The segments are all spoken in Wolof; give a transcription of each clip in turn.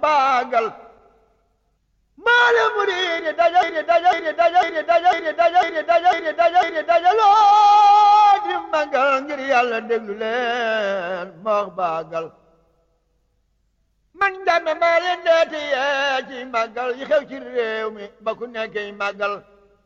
baagal maale muriidi dajaydi dajaydi dajaydi dajaydi dajaydi dajaydi dajaydi dajaloo di magal ngir yàlla déglu leen ma wax baagal man dame maa leen deeti yee ci màggal yi xew ci réew mi ba ku nekkee màggal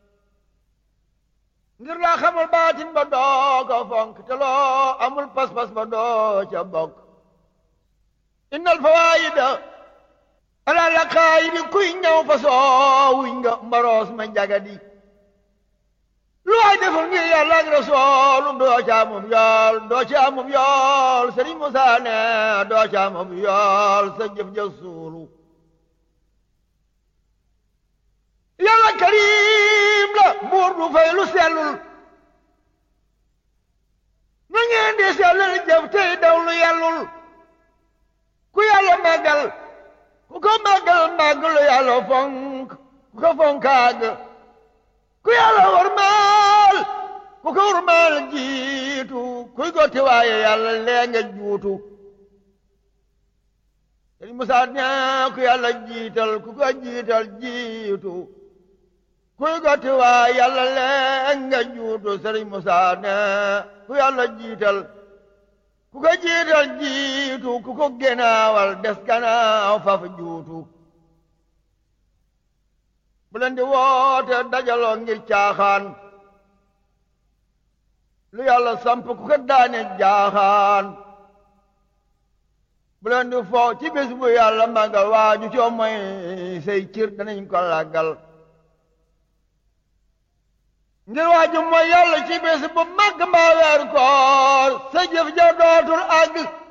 ngir laa xamul baatin ba doo ko fonk te loo amul pas-pas ba doo ca bokk innal fawaayida ala la kaayidi kuy ñëw fa soowuñ nga mbaroos ma jagadi lu waay deful ngir yàlla ak rasoolu doo ca amum yool doo ca amum yool Sëriñ Musaa ne doo ca amum yool sa jëf ja suulu yàlla karim la buur du fay lu sellul na ngeen di sellal jëf tey daw lu yellul ku yàlla màggal ku ko màggal màggalu yàlla fonk ku ko fonkaag ku yàlla warmaal ku ko warmaal jiitu kuy gotti waaye yàlla lee nga juutu Sëriñ Musaa ñaa ku yàlla jiital ku ko jiital jiitu kuy gotti waaye yàlla lee nga juutu Sëriñ Musaa ne ku yàlla jiital ku ko jiital jiitu ku ko genaawal des ganaaw faf juutu bu leen di woote dajaloo ngir caaxaan lu yàlla samp ku ko daane jaaxaan bu leen di foo ci bés bu yàlla màggal waaju coo mooy say cir danañ ko làggal ngir waaju mooy yàlla ci bés bu màgg mbaa weer koor sa jëf ja dootul àgg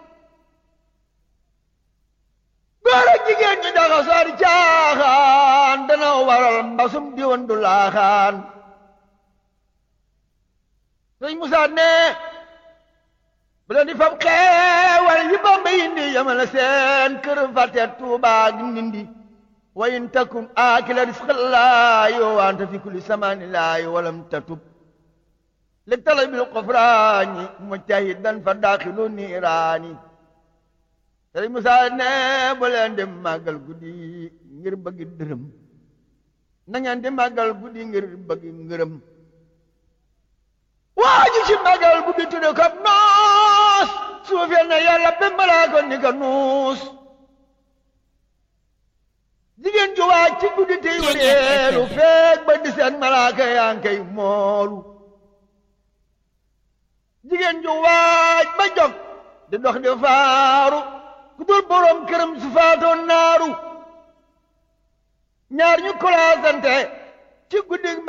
góor ak jigéen ñi daxa soor caaxaan dana waral mbasum diwan du laaxaan sëñ Musaa ne bu leen di fab xeewal yi Bamba indi yamale seen kër fàtte Tuubaa ak Ndindi wa in takun aakila risqallaahi wa anta fi kulli samaanillaahi walam tatub li talabil qufraani mujtahidan fa daaxilu niiraani Sëriñ Musaa ne bu leen di màggal guddi ngir bëgg dërëm na ngeen di màggal guddi ngir bëgg ngërëm waaju ci màggal guddi tudde ko noos suufeel na yàlla ba malaaka ni ko nuus jigéen ju waaj ci guddi tey wéeru feeg ba di seen malaaka yaa ngi koy moolu jigéen ju waaj ba jog di dox di faaru ku dul boroom këram su faatoon naaru ñaar ñu kolaasante ci guddi